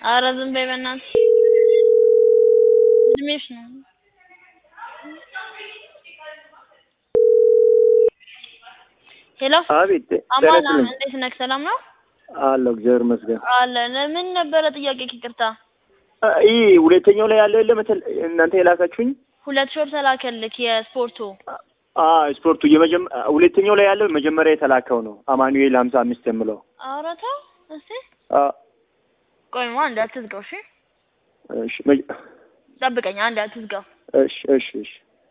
ኧረ ዝም በይ በእናትሽ እድሜሽ ነው። ሄሎ አቤት አማን ደረስልኝ እንዴት ነህ? ሰላም ነው አለሁ እግዚአብሔር ይመስገን። አለ ምን ነበረ ጥያቄ? ይቅርታ አ፣ ይህ ሁለተኛው ላይ ያለው የለም እንትን እናንተ የላካችሁኝ ሁለት ሾር ተላከልክ የስፖርቱ አ ስፖርቱ የመጀመ ሁለተኛው ላይ ያለው መጀመሪያ የተላከው ነው አማኑኤል ሀምሳ አምስት የምለው ኧረ ተው እስቲ አ፣ ቆይማ አንድ አትዝጋው እሺ እሺ መጀ- ጠብቀኝ አንድ አትዝጋው እሺ እሺ እሺ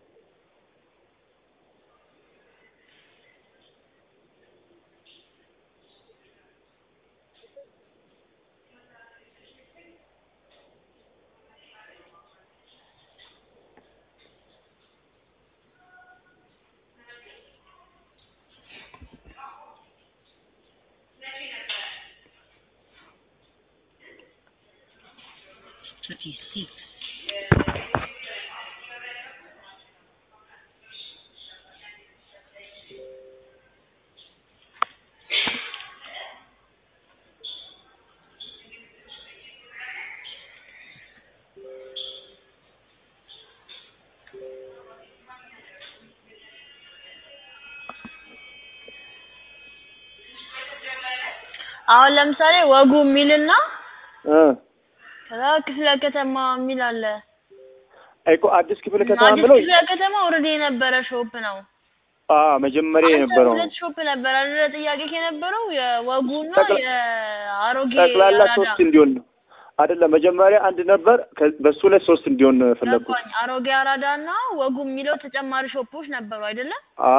አሁን ለምሳሌ ወጉ የሚልና እ ከዛ ክፍለ ከተማ የሚል አለ እኮ አዲስ ክፍለ ከተማ አዲስ ብለው ክፍለ ከተማ ኦልሬዲ የነበረ ሾፕ ነው አ መጀመሪያ አንተ የነበረው ሁለት ሾፕ ነበር አይደለ ጥያቄ የነበረው የወጉና ጠቅላ- የአሮጌ ጠቅላላ አራዳ ሶስት እንዲሆን ነው አይደለም መጀመሪያ አንድ ነበር ከ- በሱ ላይ ሶስት እንዲሆን ነው የፈለኩት ገባኝ አሮጌ አራዳና ወጉ የሚለው ተጨማሪ ሾፖች ነበሩ አይደለ አ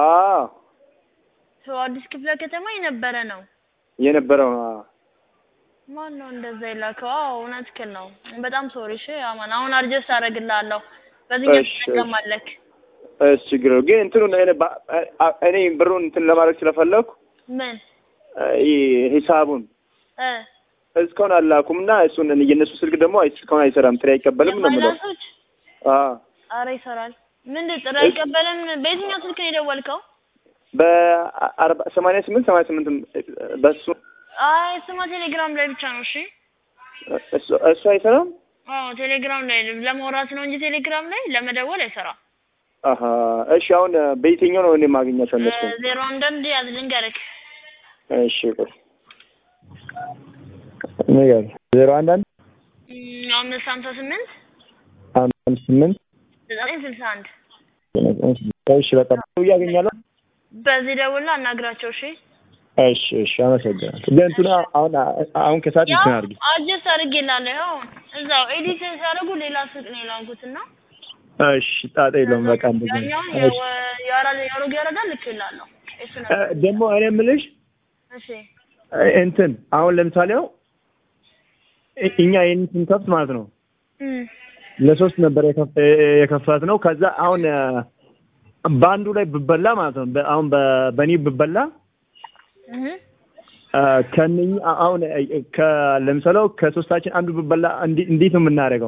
ሰው አዲስ ክፍለ ከተማ የነበረ ነው የነበረው አ ማን ነው እንደዛ የላከው? አዎ እውነትህን ነው። በጣም ሶሪ። እሺ አማን፣ አሁን አድጀስት አደርግልሃለሁ። በዚህኛው እሺ፣ እሺ። ትጠቀማለህ። እሺ ችግር የለውም። ግን እንትኑን እኔ ባ- አ- እኔ ብሩን እንትን ለማድረግ ስለፈለኩ ምን አ፣ ይህ ሂሳቡን እ እስካሁን አላኩም እና እሱን የእነሱ ስልክ ደግሞ አይ- እስካሁን አይሰራም፣ ጥሪ አይቀበልም ነው የምለው። የፋይናንሶች አ አረ ይሰራል። ምንድን ጥሪ አይቀበልም? በየትኛው ስልክ ነው የደወልከው? በአርባ ሰማንያ ስምንት ሰማንያ ስምንት በሱ አይ ስማ ቴሌግራም ላይ ብቻ ነው። እሺ እሱ እሱ አይሰራም። አዎ ቴሌግራም ላይ ለማውራት ነው እንጂ ቴሌግራም ላይ ለመደወል አይሰራም። አሀ እሺ። አሁን በየትኛው ነው እኔ የማገኛቸው እነሱ? ዜሮ አንዳንድ ያዝ ልንገርህ። እሺ ቆይ ነገር ዜሮ አንድ አንድ እም፣ አምስት ሀምሳ ስምንት አምስት ስምንት ዘጠኝ ስልሳ አንድ እሺ በቃ እያገኛለሁ። በዚህ ደውልና አናግራቸው። እሺ እሺ እሺ፣ አመሰግናለሁ። ግን እንትኑ አሁን አሁን ከሰዓት ያው እንትን አድርጊ። አጀስት አድርጌላለሁ። ያው እዛው ኤዲት ሲያደርጉ ሌላ ስልክ ነው የላኩትና እሺ ጣጣ የለውም። በቃ እንደዚህ ነው። ያኛውን እሺ። የአሮጌ ያረዳ ልክ ይላለሁ። እሱ ነው። እ፣ ደግሞ እኔ የምልሽ እሺ እ፣ እንትን አሁን ለምሳሌ ያው እ- እኛ ይህን ስንከፍት ማለት ነው እም፣ ለሶስት ነበር የከፍ- እ- የከፈት ነው። ከዛ አሁን እ፣ በአንዱ ላይ ብበላ ማለት ነው በ- አሁን በ- በእኔ ብበላ እህ እ፣ ከእነኝ አ- አሁን እ፣ ከ- ለምሳሌ ከሶስታችን አንዱ ብበላ እንዲ- እንዴት ነው የምናደርገው?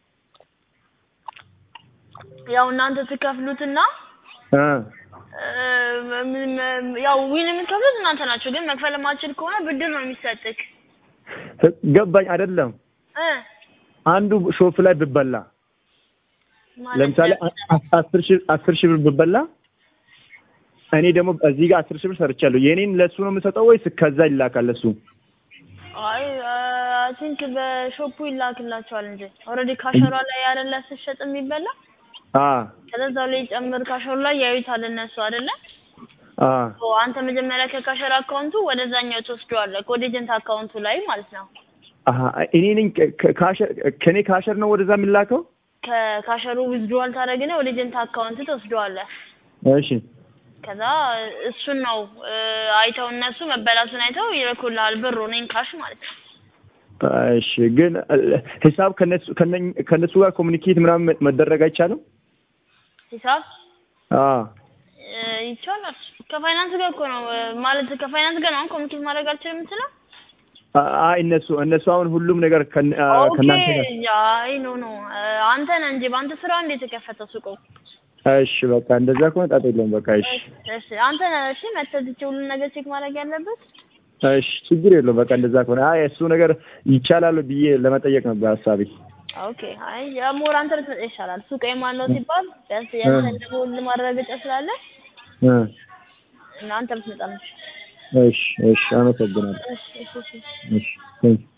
ያው እናንተ ትከፍሉትና እ፣ እ፣ ም- ም- ያው ዊን የምትከፍሉት እናንተ ናችሁ። ግን መክፈል የማትችል ከሆነ ብድር ነው የሚሰጥክ ገባኝ አይደለም? እ አንዱ ሾፍ ላይ ብበላ ማለት ለምሳሌ አ- አ- አስር ሺህ አስር ሺህ ብር ብበላ እኔ ደግሞ እዚህ ጋር አስር ሺህ ብር ሰርቻለሁ። የኔን ለሱ ነው የምሰጠው ወይስ ከዛ ይላካል ለሱ? አይ አይ ቲንክ በሾፑ ይላክላቸዋል እንጂ ኦልሬዲ ካሸሯ ላይ ያለላ ስትሸጥ የሚበላ አ ከዛው ላይ ጨምር ካሸሩ ላይ ያዩታል እነሱ አይደለ? አ ኦ አንተ መጀመሪያ ከካሸር አካውንቱ ወደዛኛው ትወስደዋለህ ወደ ኤጀንት አካውንቱ ላይ ማለት ነው። አሀ እኔ ነኝ ከ- ከ- ካሸር ከኔ ካሸር ነው ወደዛ የሚላከው? ከካሸሩ ዊዝድሮዋል ታደርግና ወደ ኤጀንት አካውንት ትወስደዋለህ። እሺ ከዛ እሱን ነው እ፣ አይተው እነሱ መበላቱን አይተው ይልኩልሃል ብሩን ካሽ ማለት ነው። እሺ ግን እ፣ ሂሳብ ከነሱ ከነኝ- ከነሱ ጋር ኮሚኒኬት ምናምን መደረግ አይቻልም? ሂሳብ አ እ፣ ይቻላል። ከፋይናንስ ጋር እኮ ነው እ፣ ማለት ከፋይናንስ ጋር ነው አሁን ኮሚኒኬት ማድረግ አልችልም የምትለው? አ- አይ እነሱ እነሱ አሁን ሁሉም ነገር ከን- አ፣ ኦኬ ከእናንተ ጋር አይ ኖ ኖ እ፣ አንተ ነህ እንጂ በአንተ ስራ እንዴት የተከፈተው ሱቁ? እሺ በቃ እንደዛ ከሆነ ጣጣ የለውም። በቃ እሺ እሺ አንተ ነህ እሺ መተህ ትቼ ሁሉን ነገር ቼክ ማድረግ ያለበት እሺ ችግር የለውም። በቃ እንደዛ ከሆነ አይ እሱ ነገር ይቻላል ብዬ ለመጠየቅ ነበር ሀሳቤ። ኦኬ አይ የሞር አንተ ልትመጣ ይሻላል። ሱቅ የማን ነው ሲባል ቢያንስ ያንተን ደግሞ ማረጋገጫ ስላለ እ እና አንተ ብትመጣ ነው። እሺ እሺ፣ አመሰግናለሁ። እሺ እሺ እሺ እሺ ቴንክ